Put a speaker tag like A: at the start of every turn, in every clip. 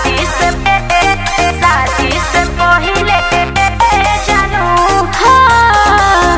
A: शादी से शादी से पहिले जानू हाँ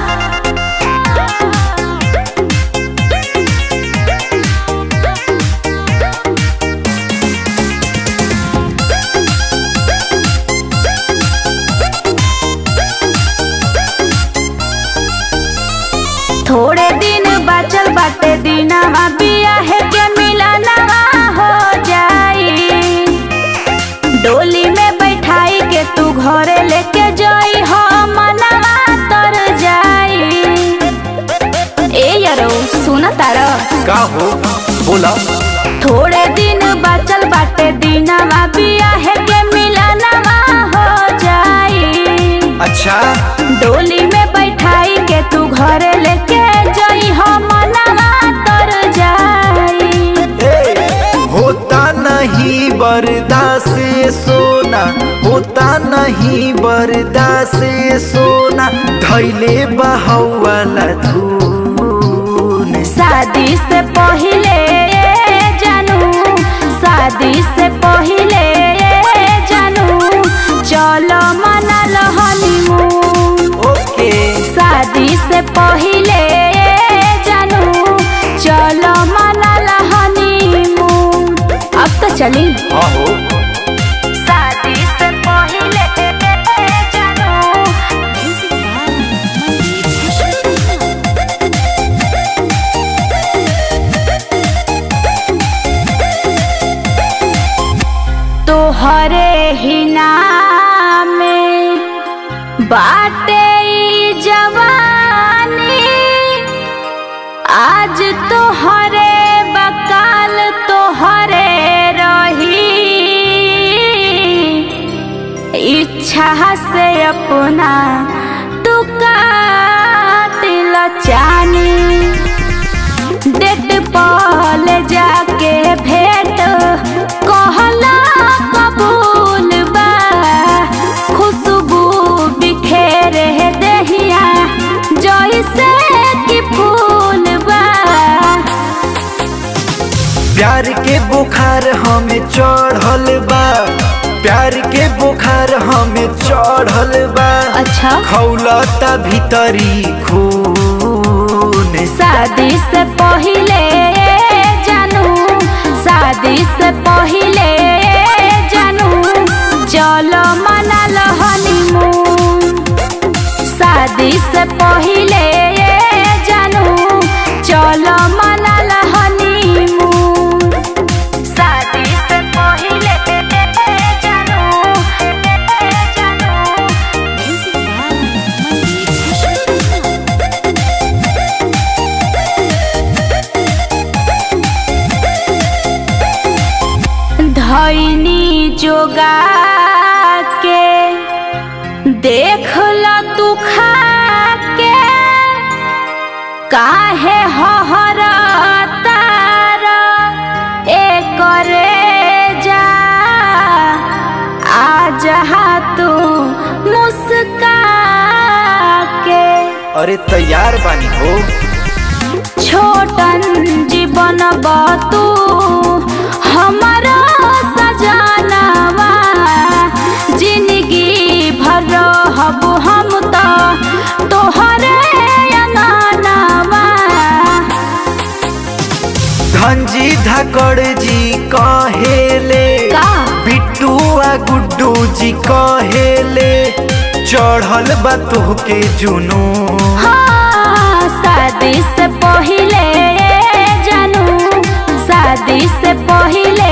A: थोड़े दिन बचल बाटे दिनवा बियाह के मिलनवा हो जाई डोली में बैठाई के तू घरे लेके जाई हो मनवा तर जाई ए यारो सुन तारा
B: का हो बोला
A: थोड़े दिन बचल बाटे दिनवा बियाह के मिलनवा हो जाई
B: अच्छा
A: डोली में बैठाई के तू घरे लेके जाई हो मनवा तर जाई
B: ए, होता नहीं बर्दाश्त सोना होता नहीं बर्दाश्त सोना धैले बहवाला धून
A: शादी से पहिले जानू शादी से पहिले जानू चलो मनल हनीमून
B: ओके
A: शादी से पहिले जानू चलो मनल हनीमून अब तो चली
B: हाँ हो
A: शादी से पहिले जानू तोहरे ही नाम में बाटे ई जवानी आज तोहरे बकाल तोहरे रही इच्छा से अपना तू कातिल चानी डेट पल जाके भेंट कहला कबूल बा खुशबू बिखेरे दहिया जैसे कि फूल बा
B: प्यार के बुखार हमें चढ़ल बा प्यार के बुखार हमें चढ़ल बा
A: अच्छा
B: खौलता भीतरी खून
A: शादी से पहिले जानू शादी से पहिले जानू चलो मनल हनीमून शादी से पहिले जानू चलो मनल हनीमून शादी से पहिले जानू धैनी जोगा के देख ल तू खा के काहे हहर तार एकरे जा आ जहा तू मुस्का के
B: अरे तैयार बानी हो
A: छोटन जीवन बतू हमारा सजानवा जिंदगी भर रहब हम तो तोहरे अंगनवा
B: धनजी धाकड़ जी कहेले
A: का?
B: बिट्टू आ गुड्डू जी कहेले चढ़ल बा तोहके जुनू
A: हाँ शादी से पहिले जानू शादी से पहिले